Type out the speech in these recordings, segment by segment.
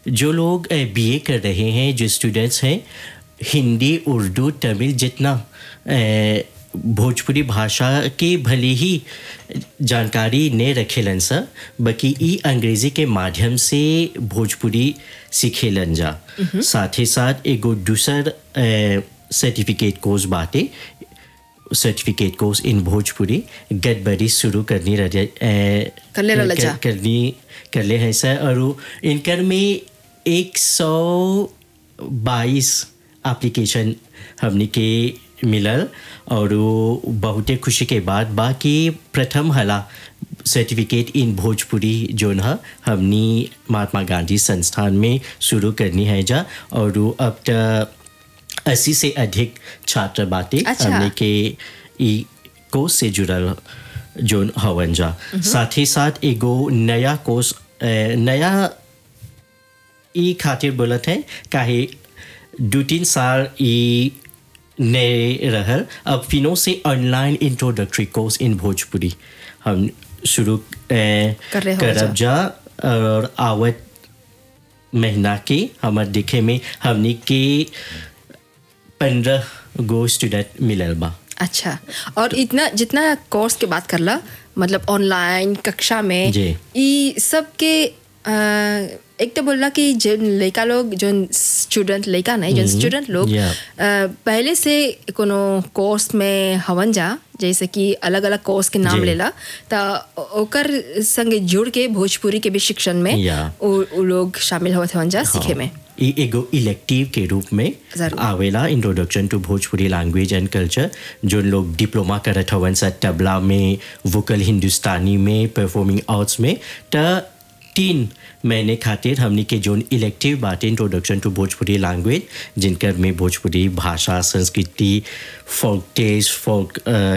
जो लोग बीए कर रहे हैं जो स्टूडेंट्स हैं हिंदी उर्दू तमिल जितना अ, भोजपुरी भाषा के भले ही जानकारी ने रखेलन सा बाकी ई अंग्रेजी के माध्यम से भोजपुरी सीखेलन जा साथ ही साथ एगो दूसर सर्टिफिकेट कोर्स बाटे सर्टिफिकेट कोर्स इन भोजपुरी गडबड़ी शुरू करनी रह करले रहल जा। करनी कर ले हैं सर और वो इनकर में एक सौ बाईस एप्लीकेशन हमने के मिलल और वो बहुते खुशी के बाद बाकी प्रथम हला सर्टिफिकेट इन भोजपुरी जोन है हमनी महात्मा गांधी संस्थान में शुरू करनी है जा और वो अब तक अस्सी से अधिक छात्र बाटे अच्छा। हमने के ई कोर्स से जुड़ल जोन हवन जा साथ ही साथ एगो नया कोर्स अ, नया ई खातिर बोलत है काहे दू तीन साल ई नए रहल अब फिनो से online introductory course in Bhojpuri हम शुरू अ, कर रहे हो करब जा। जा और आवत महीना के हमार देखे में हमने के पंद्रह गो स्टूडेंट मिलल बा अच्छा और इतना जितना कोर्स के बात करला मतलब ऑनलाइन कक्षा में जी। ई सब के अ, एक तो बोलला कि जो लड़का लोग जो स्टूडेंट लड़का नहीं जो स्टूडेंट लोग Yeah. अ, पहले से कोनो कोर्स में हवन जा जैसे कि अलग अलग कोर्स के नाम जी। लेला त ओकर संगे जुड़ के भोजपुरी के भी शिक्षण में Yeah. उ, उ लोग शामिल होत हवन जा सीखे में ई एगो इलेक्टिव के रूप में जरूर। आवेला introduction to Bhojpuri language and culture जो लोग डिप्लोमा करत हवन सा तबला में वोकल हिंदुस्तानी में परफॉर्मिंग आर्ट्स में त तीन महीने खातिर हमनी के जोन इलेक्टिव बाटे इंट्रोडक्शन टू भोजपुरी लैंग्वेज जिनकर में भोजपुरी भाषा संस्कृति फोक टेस्ट फोक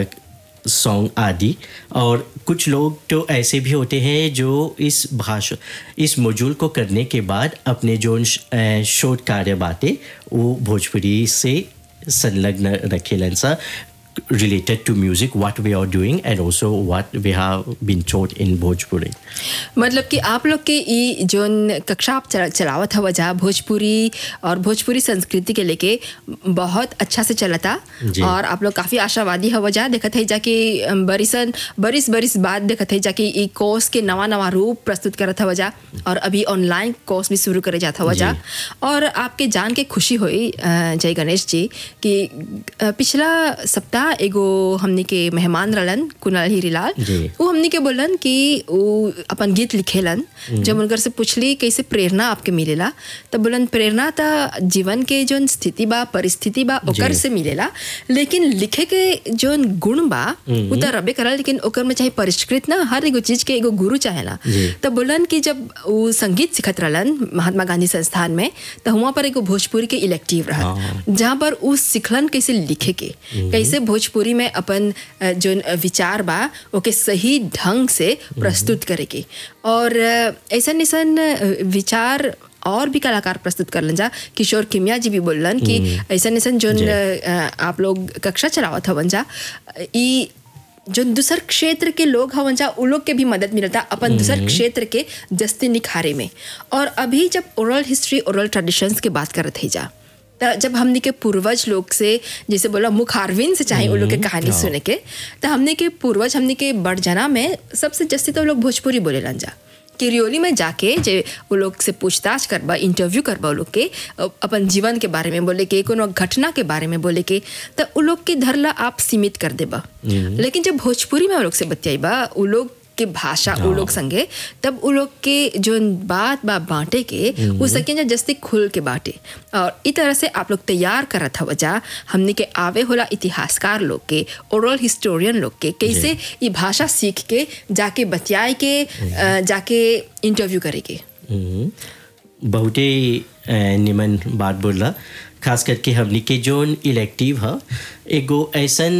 सॉन्ग आदि और कुछ लोग तो ऐसे भी होते हैं जो इस भाषा इस मॉड्यूल को करने के बाद अपने जो अ, शोध कार्य बातें वो भोजपुरी से संलग्न रखेलन सा related to music what we are doing and also what we have been taught in Bhojpuri. मतलब कि आप लोग के ई जोन कक्षा आप चला- चलावत हवा जा भोजपुरी और भोजपुरी संस्कृति के लेके बहुत अच्छा से चलता जी। और आप लोग काफ़ी आशावादी हवा जा देखत है जा कि अम, बरिसन बरिस बरिस बाद देखत है जा कि ई कोर्स के नवा नवा रूप प्रस्तुत करत हवा जा और अभी ऑनलाइन कोर्स भी शुरू करे जात हवा जा और आपके जान के खुशी हुई अ, जय गणेश जी कि अ, पिछला सप्ताह एगो हमनी के मेहमान रहलन कुणाल हीरीलाल जी। वो हमनी के बोलन कि वो अपन गीत लिखेलन जब उनकर से पूछली कैसे प्रेरणा आपके मिलेला तब बोलन प्रेरणा त जीवन के जोन स्थिति बा परिस्थिति बा ओकर जी। से मिलेला लेकिन लिखे के जोन गुण बा वो त रबे करल लेकिन ओकर में चाहे परिष्कृत ना हर एगो चीज के एगो गुरु चाहेला जी। तब बोलन कि जब वो संगीत सिखत रहलन महात्मा गांधी संस्थान में तो वहाँ पर एगो भोजपुरी के इलेक्टिव रहल हाँ। जहाँ पर उ सिखलन कैसे लिखे के कैसे भोजपुरी में अपन अ, जोन विचार बा ओके सही ढंग से प्रस्तुत करे के और अ, ऐसन ऐसन अ, विचार और भी कलाकार प्रस्तुत करलन जा किशोर किमिया जी भी बोलन कि ऐसन ऐसन जोन जी। अ, आप लोग कक्षा चलावत हवन जा ई जो दूसर क्षेत्र के लोग हवन जा उ लोग के भी मदद मिलता अपन दूसर क्षेत्र के जस्ती निखारे में और अभी जब ओरल हिस्ट्री ओरल ट्रेडिशंस के बात करत है जा त जब हमने के पूर्वज लोग से जैसे बोला मुखारविन से चाहे उन लोग के कहानी हाँ। सुने के तो हमने के पूर्वज हमने के बड़जना में सबसे जस्ती तो लोग भोजपुरी बोलेलन जा किरियोली में जाके जे वो लोग से पूछताछ करबा इंटरव्यू करबा वो लोग के अ, अपन जीवन के बारे में बोले के कोनो घटना के बारे में बोले के तो उ लोग के धरला आप सीमित कर देबा लेकिन जब भोजपुरी में वो लोग से बतियाईबा उ लोग के भाषा उ लोग संगे तब उ लोग के जो बात बा बांटे के उ सकें जस्ती खुल के बांटे और इ तरह से आप लोग तैयार करत हव जा हमने के आवे होला इतिहासकार लोग के ओरल हिस्टोरियन लोग के कैसे ये भाषा सीख के जाके बतियाए के अ, जाके इंटरव्यू करे के हम्म। बहुते अ, निमन बात बोला खास करके हमनी के जोन इलेक्टिव ह एगो ऐसन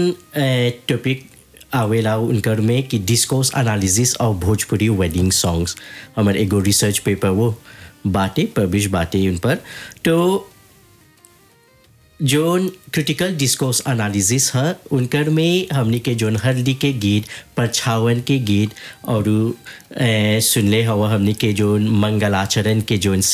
टॉपिक आवेला उनकर में कि discourse analysis of Bhojpuri wedding songs हमारे एगो रिसर्च पेपर वो बाटे पब्लिश बाटे उन पर तो जोन क्रिटिकल डिस्कोर्स एनालिसिस है उनकर में हमनी के जोन हल्दी के गीत परछावन के गीत और अ, सुनले हवा हमनी के जोन मंगलाचरण के जोन